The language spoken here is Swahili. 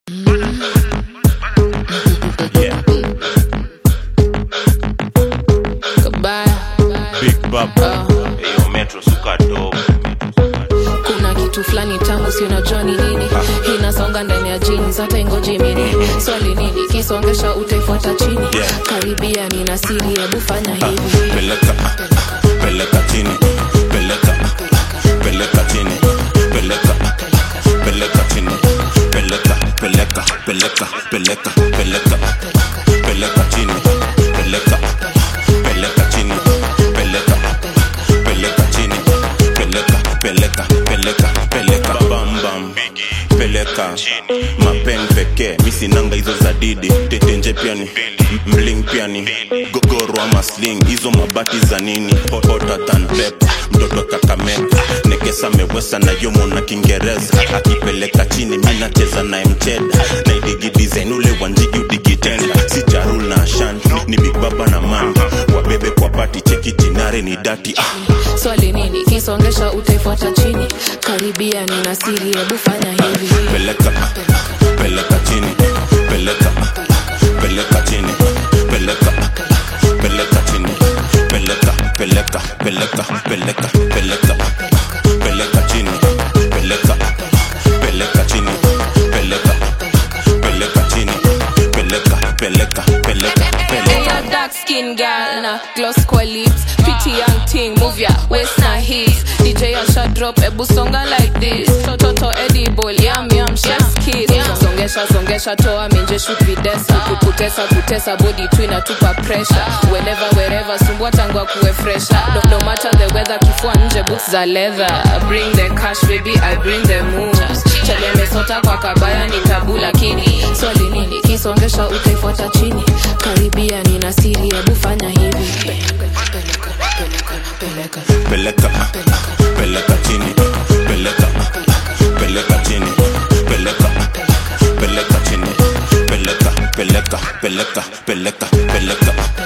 Yeah, Kabaya. Big Bab. Eyo Metro suka dope. kuna kitu fulani tamu si unajua ni nini inasonga ndani ya jeans hata ingoji mini swali nini kisongesha utaifuata chini Yeah. karibia nina siri hebu fanya hivi Peleka, peleka chini. Peleka, peleka chini. Peleka, peleka chini. Peleka, peleka, peleka, peleka, peleka. Peleka chini. Peleka, peleka chini. Peleka, peleka chini. Peleka, peleka, peleka, peleka. Bam bam. Peleka mapen pekee misinanga hizo za didi tetenje piani mling piani gogoro ama sling hizo mabati za nini hotter than pep mtoto kakameka nekesa mewesa na yomo na kiingereza akipeleka chini minacheza naye mcheda naidigi design ule wanjigi udigitenda si charul na ashan ni big baba na man wabebe kwa pati cheki jinare ni dati ah. swali nini kisongesha utaifuata chini karibia nina siri hebu fanya hivi peleka peleka chini peleka peleka chini peleka peleka chini peleka peleka peleka peleka peleka peleka chini peleka peleka chini peleka peleka chini peleka peleka peleka Hey, peleka a dark skin girl na gloss kwa lips pretty young thing move ya waist na hips DJ asha drop ebu songa like this tototo edible yum yum chef's kiss songesha songesha toa minje shoot videsa kutesa kutesa body tu inatupa pressure whenever wherever sumbua tangwa kuwe fresher no, no matter the weather kifua nje boots za leather bring the cash baby I bring the moves chalemesota kwa kabaya ni tabu lakini swali nini kisongesha utaifuata chini karibia nina siri hebu fanya hivi peleka, peleka, peleka. peleka peleka chini peleka peleka chini peleka peleka chini peleka peleka peleka peleka peleka